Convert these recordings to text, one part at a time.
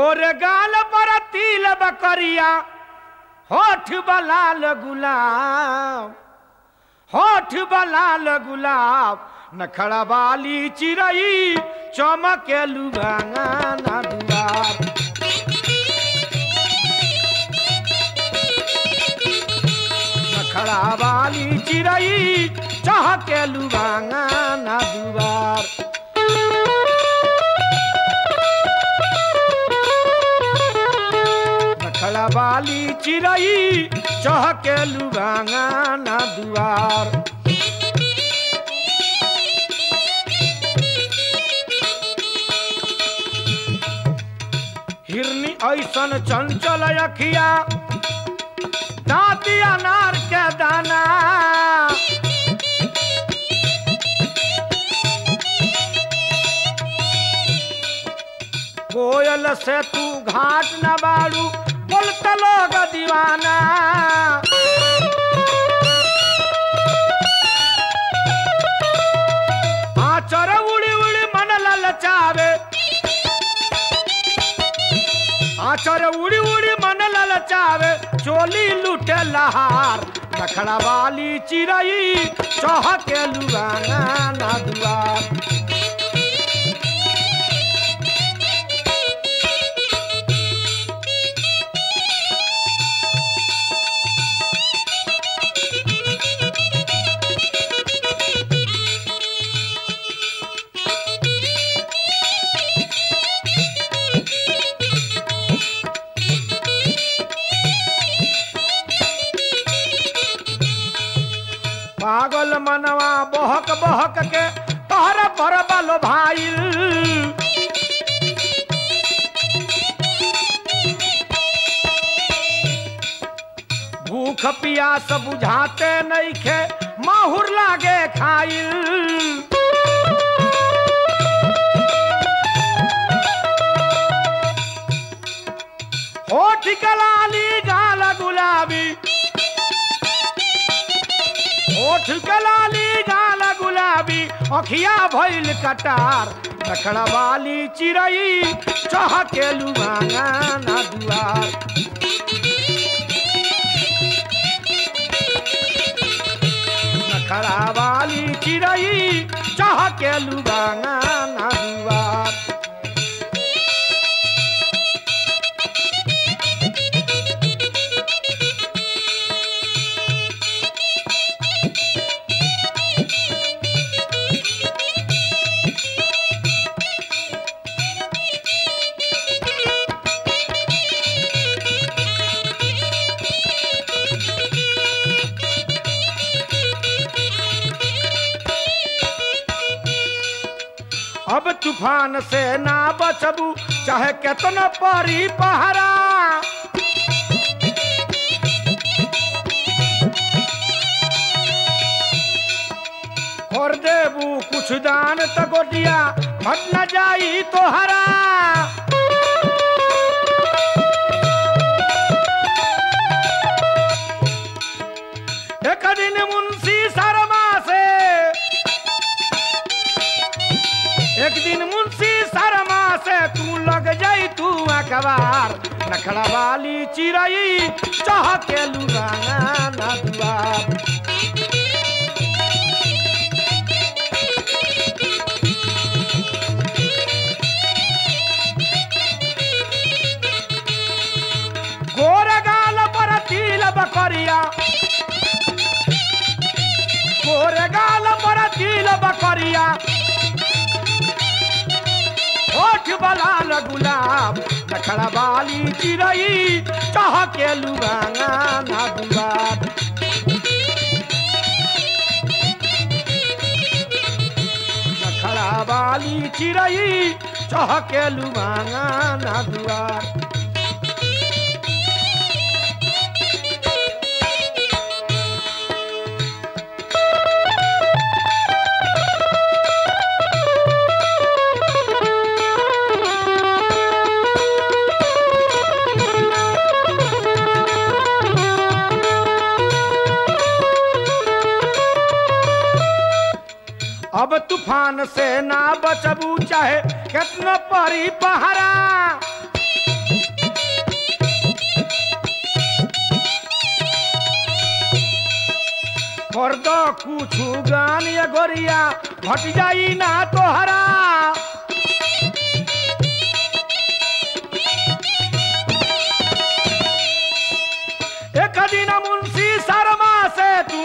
गोरे गाल पर तिल बकरिया होठ बलाल गुलाब होठ बलाल गुलाब नखड़ा वाली चिरई चमके लुगाना ना दुआर नखड़ा वाली चिरई चहके लुगाना ना दुआर नखड़ा वाली चिरई चहके लुगाना ना दुआर हिरनी ऐसन चंचल अखिया दाँती अनार के दाना कोयल से तू घाट न बाड़ू बोलत लोग दीवाना आचर उड़ी उड़ी मन ललचावे आचर उड़ी उड़ी मन ललचावे चोली लूटे लहार नखड़ा वाली चिरई चहके लुगाना ना दुआर पागल मनवा बहक बहक के तोहर पर बलो भाईल भूख पियास बुझाते नइखे माहुर लागे खाइल होठ कलाली गाल गुलाबी ओठ कलाली गाल गुलाबी अखिया भइल कटार नखड़ा वाली चिरई चहके लुगाना ना दुआर नखड़ा वाली चिरई चहके लुगाना ना दुआर अब तूफान से ना बचबू चाहे केतना परी पहरा और देबू कुछ दान त गोटिया फट न जाई तोहरा एक दिन मुंशी शर्मा से एक दिन मुंशी शर्मा से तू लग जाई तू अखबार नखड़ा वाली चिरई चाह के लुगाना ना दुआर गोर गाल पर तिल बकरिया गोर गाल पर तिल बकरिया होठ बलाल गुलाब नखड़ा वाली चिरई चाह के लुगाना ना दुआर नखड़ा वाली चिरई चाह के लुगाना ना दुआर अब तूफान से ना बचबू चाहे कितना परी पहरा कर दो कुछ गान ये गोरिया घट जाई ना तोहरा एक दिन मुंशी शर्मा से तू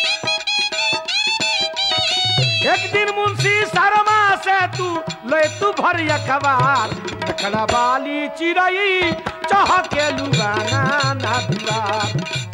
एक दिन मुंशी शर्मा से तू ले तू भर अखबार देखला वाली चिड़ई चाह के लुगाना ना दीवार